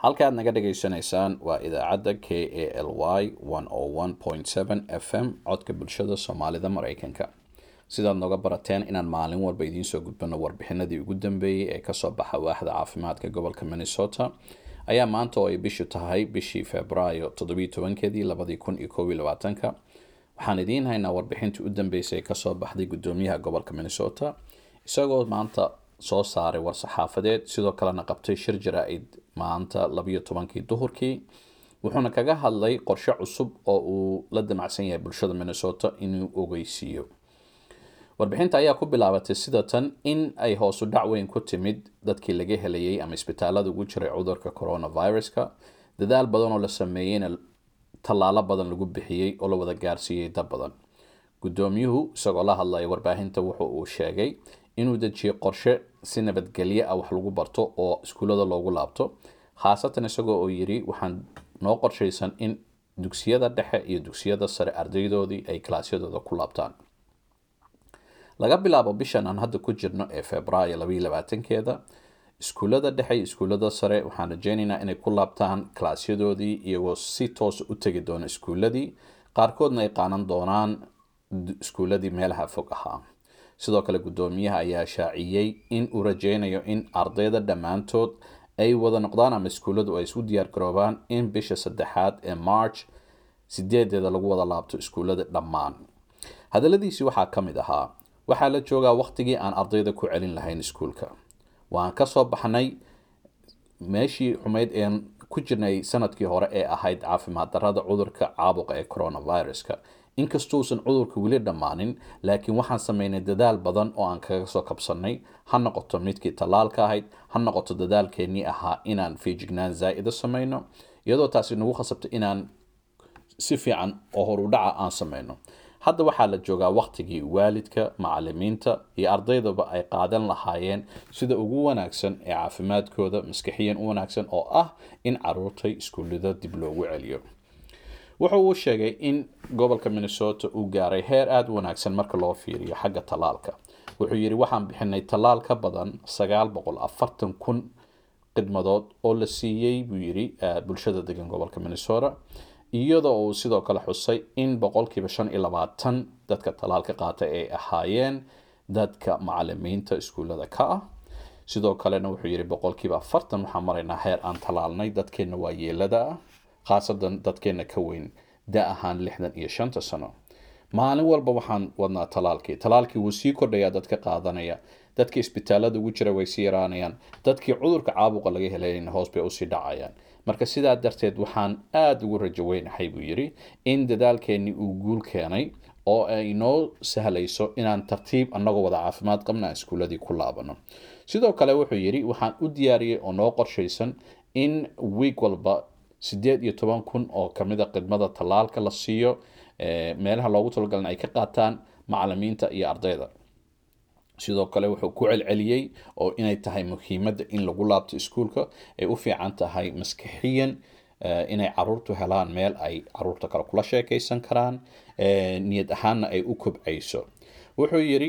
halka aad naga dhagaysanaysaan waa idaacadda k a l y f m codka bulshada soomaalida mareykanka sidaad nooga barateen inaan maalin walba idiin soo gudbano warbixinadii ugu dambeeyey ee kasoo baxa waaxda caafimaadka gobolka minnesota ayaa maanta oo ay bishu tahay bishii februaayo toddobiyo tobankeedii labadii kun iyo koob iyo labaatanka waxaan idiin haynaa warbixintii u dambeysay ee kasoo baxday gudoomiyaha gobolka minnesota isagoo maanta soo saaray war-saxaafadeed sidoo kalena qabtay shir jaraa-id maanta labiyo tobankii duhurkii wuxuuna kaga hadlay qorshe cusub oo uu la damacsan yahay bulshada minnesota inuu ogeysiiyo warbixinta ayaa ku bilaabatay sida tan in ay hoosu dhac weyn ku timid dadkii laga helayay ama isbitaalada ugu jiray cudurka coronaviruska dadaal badan oo la sameeyeyna tallaalo badan lagu bixiyey oo la wada gaarsiiyey dad badan gudoomiyuhu isagoo la hadlaya warbaahinta wuxu uu sheegay inuu dejiyey qorshe si nabadgelyo ah wax lagu barto oo iskuullada loogu laabto khaasatan isagoo oo yiri waxaan noo qorshaysan in dugsiyada dhexe iyo dugsiyada sare ardaydoodii ay kalaasyadooda ku laabtaan laga bilaabo bishan aan hadda ku jirno ee februaayo labaiyo labaatankeeda iskuullada dhexe iyo iskuullada sare waxaan rajeynaynaa inay ku laabtaan kalaasyadoodii iyagoo si toosa u tegi doona iskuulladii qaarkoodna ay qaanan doonaan iskuulladii meelaha fog ahaa sidoo kale guddoomiyaha ayaa shaaciyey in uu rajeynayo in ardayda dhammaantood ay wada noqdaan ama iskuulladu ay isu diyaar garoobaan in bisha saddexaad ee march sideedeeda lagu wada laabto iskuullada dhammaan hadaladiisii waxaa ka mid ahaa waxaa la joogaa waqtigii aan ardayda ku celin lahayn iskuulka waan kasoo baxnay meeshii xumeyd een ku jirnay sanadkii hore ee ahayd caafimaad darada cudurka caabuqa ee coronaviruska inkastuusan cudurka weli dhammaanin laakiin waxaan sameynay dadaal badan oo aan kaga soo kabsanay ha noqoto midkii tallaalka ahayd ha noqoto dadaalkeenii ahaa inaan feejignaan zaa'ida sameyno iyadoo taasi nagu khasabto inaan si fiican oo horudhaca aan sameyno hadda waxaa la joogaa waqtigii waalidka macalimiinta iyo ardaydaba ay qaadan lahaayeen sida ugu wanaagsan ee caafimaadkooda maskixiyan u wanaagsan oo ah in caruurtay iskuullada dib loogu celiyo wuxa uu sheegay in gobolka minnesota uu gaaray heer aada u wanaagsan marka loo fiiriyo xagga tallaalka wuxuu yidhi waxaan bixinay tallaal ka badan sagaal boqol afartan kun khidmadood oo la siiyey buu yidhi bulshada degan gobolka minnesota iyadoo uu sidoo kale xusay in boqolkiiba shan iyo labaatan dadka tallaalka qaata ay ahaayeen dadka macalimiinta iskuullada ka ah sidoo kalena wuxuu yidhi boqolkiiba afartan waxaan maraynaa heer aan tallaalnay dadkeenna waa yeelada ah khaasatan dadkeenna ka weyn da ahaan lixdan iyo shanta sano maalin walba waxaan wadnaa talaalkii talaalkii wuu sii kordhayaa dadka qaadanaya dadka isbitaalada ugu jira way sii yaraanayaan dadkii cudurka caabuqa laga helayna hoos bay usii dhacayaan marka sidaa darteed waxaan aada ugu rajo weynahay buu yidhi in dadaalkeenii uu guul keenay oo ay noo sahlayso inaan tartiib annagoo wada caafimaad qabna aan iskuuladii ku laabano sidoo kale wuxuu yidhi waxaan u diyaariyey oo noo qorshaysan in wiig walba sideed iyo toban kun oo kamida khidmada tallaalka la siiyo meelaha loogu talagalna ay ka qaataan macalimiinta iyo ardayda sidoo kale wuxuu ku celceliyey oo inay tahay muhiimadda in lagu laabto iskuulka ay u fiican tahay maskixiyan inay caruurtu helaan meel ay caruurta kale kula sheekeysan karaan niyad ahaanna ay u kobcayso wuxuu yidhi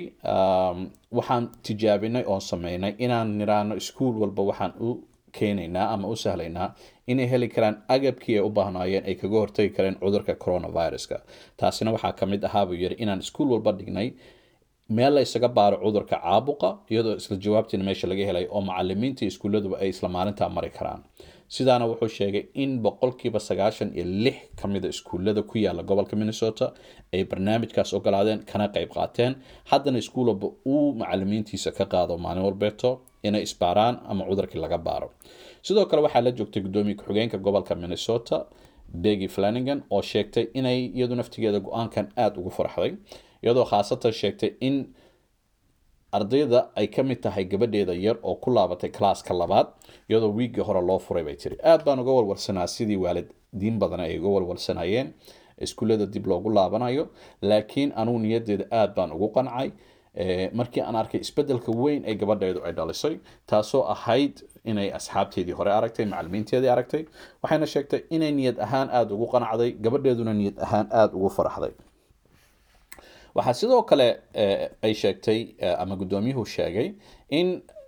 waxaan tijaabinay oon sameynay inaan niraano iskuul walba waxaan u keenaynaa ama u sahlaynaa inay heli karaan agabkii ay u baahnaayeen ay kaga hortagi kareen cudurka coronaviruska taasina waxaa ka mid ahaa buu yidhi inaan iskuul walba dhignay meel la ysaga baaro cudurka caabuqa iyadoo isla jawaabtiina meesha laga helay oo macalimiinta iskuulladuba ay isla maalintaa mari karaan sidaana wuxuu sheegay in boqolkiiba sagaashan iyo lix ka mida iskuullada ku yaala gobolka minnesota ay barnaamijkaas ogolaadeen kana qayb qaateen haddana iskuul walba uu macalimiintiisa ka qaado maalin walbeeto inay isbaaraan ama cudurkii laga baaro sidoo kale waxaa la joogtay guddoomiye ku-xigeenka gobolka minnesota begi flanagan oo sheegtay inay iyadu naftigeeda go-aankan aada ugu farxday iyadoo khaasatan sheegtay in ardayda ay ka mid tahay gabadheeda yar oo ku laabatay kalaaska labaad iyadoo wiiggii hore loo furay bay tiri aada baan uga walwalsanaa sidii waalidiin badan ay uga walwalsanayeen iskuullada dib loogu laabanayo laakiin anugu niyadeeda aada baan ugu qancay markii aan arkay isbedelka weyn ee gabadheedu ay dhalisay taasoo ahayd inay asxaabteedii hore aragtay macalimiinteedii aragtay waxayna sheegtay inay niyad ahaan aada ugu qanacday gabadheeduna niyad ahaan aada ugu faraxday waxaa sidoo kale ay sheegtay ama guddoomiyuhu sheegay in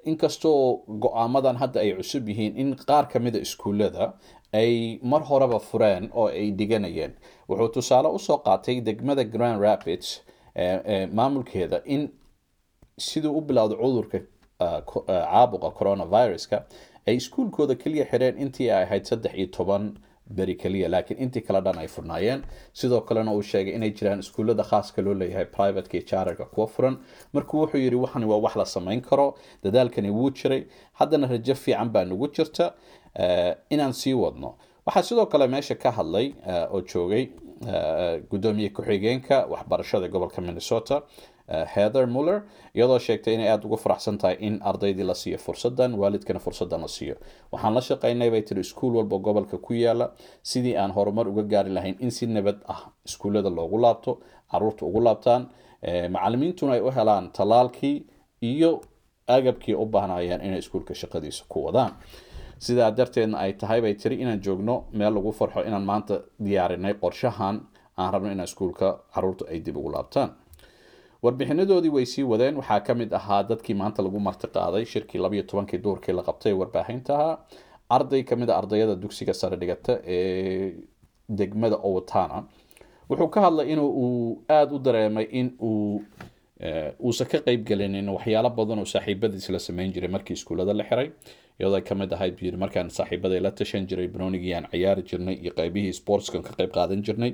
inkastoo go-aamadan hadda ay cusub yihiin in qaar ka mida iskuullada ay mar horeba fureen oo ay dhiganayeen wuxuu tusaale usoo qaatay degmada grand rapids maamulkeeda in siduu u bilowda cudurka caabuqa coronaviruska ay iskuulkooda keliya xireen intii ay ahayd saddex iyo toban beri keliya laakiin intii kale dhan ay furnaayeen sidoo kalena uu sheegay inay jiraan iskuullada khaaska loo leeyahay privateka iyo charterka kuwa furan markuu wuxuu yidhi waxani waa wax la samayn karo dadaalkani wuu jiray haddana rajo fiican baa nagu jirta inaan sii wadno waxaa sidoo kale meesha ka hadlay oo joogay gudoomiye ku-xigeenka waxbarashada gobolka minnesota heather muller iyadoo sheegtay inay aada ugu faraxsan tahay in ardaydii la siiyo fursadan waalidkana fursadan la siiyo waxaan la shaqeynay bay tiri iskuul walba gobolka ku yaala sidii aan horumar uga gaari lahayn in si nabad ah iskuullada loogu laabto caruurta ugu laabtaan macalimiintuna ay u helaan talaalkii iyo agabkii u baahnayeen inay iskuulka shaqadiisa ku wadaan sidaa darteedna ay tahay bay tiri inaan joogno meel lagu farxo inaan maanta diyaarinay qorshahan aan rabno inaan iskuulka caruurta ay dib ugu laabtaan warbixinadoodii way sii wadeen waxaa ka mid ahaa dadkii maanta lagu marti qaaday shirkii labayo tobankii duurkii la qabtay ee warbaahintaha arday kamid a ardayada dugsiga sare dhigata ee degmada owatana wuxuu ka hadlay in uu aada u dareemay in uu uusan ka qeybgelinin waxyaalo badan oo saaxiibadiis la sameyn jiray markii iskuullada la xiray iyadoo ay kamid ahayd buu yiri markaan saaxiibaday la tashan jiray banoonigii aan ciyaari jirnay iyo qeybihii sportskan ka qeyb qaadan jirnay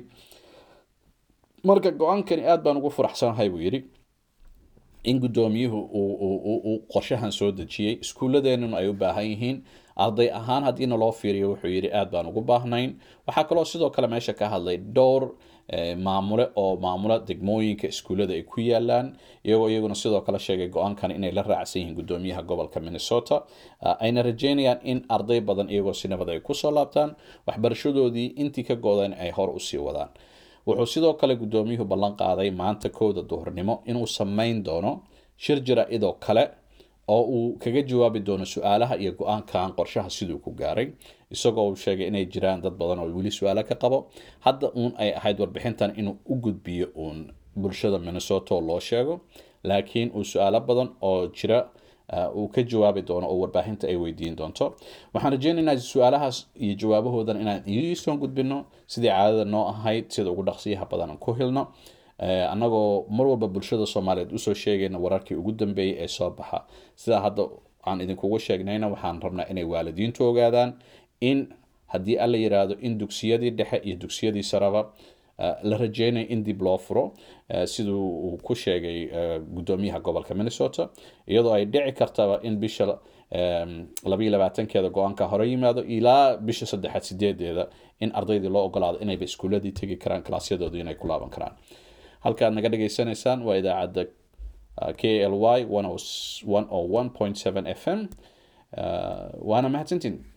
marka go-aankani aada baan ugu faraxsanahay buu yidhi in guddoomiyuhu uu qorshahan soo dejiyey iskuulladeenuna ay u baahan yihiin arday ahaan haddiina loo fiiriyo wuxuu yidhi aada baan ugu baahnayn waxaa kaloo sidoo kale meesha ka hadlay dhowr maamule oo maamula degmooyinka iskuullada ay ku yaalaan iyagoo iyaguna sidoo kale sheegay go-aankan inay la raacsan yihiin guddoomiyaha gobolka minnesota ayna rajeynayaan in arday badan iyagoo si nabad ay kusoo laabtaan waxbarashadoodii intii ka go-deen ay hor usii wadaan wuxuu sidoo kale guddoomiyuhu ballan qaaday maanta kowda duhurnimo inuu sameyn doono shir jara-idoo kale oo uu kaga jawaabi doono su-aalaha iyo go-aankan qorshaha siduu ku gaaray isagoo uu sheegay inay jiraan dad badan oo weli su-aalo ka qabo hadda uun ay ahayd warbixintan inuu u gudbiyo uun bulshada minnesota oo loo sheego laakiin uu su-aalo badan oo jira uu ka jawaabi doono oo warbaahinta ay weydiin doonto waxaan rajeynaynaa su-aalahaas iyo jawaabahoodan inaan idiisoo gudbino sidii caadada noo ahayd sida ugu dhaqsiyaha badan aan ku hilno annagoo mar walba bulshada soomaaliyeed usoo sheegayna wararkii ugu dambeeyay ee soo baxa sidaa hadda aan idinkugu sheegnayna waxaan rabnaa inay waalidiintu ogaadaan in haddii alla yiraahdo in dugsiyadii dhexe iyo dugsiyadii saraba la rajeynaya in dib loo furo siduu uu ku sheegay guddoomiyaha gobolka minnesota iyadoo ay dhici kartaba in bisha labayo labaatankeeda go-aanka hore yimaado ilaa bisha saddexaad sideedeeda in ardaydii loo ogolaado inayba iskuuladii tegi karaan kalaasyadoodii inay ku laaban karaan halkaad naga dhageysanaysaan waa idaacadda k l y f m waana mahadsantiin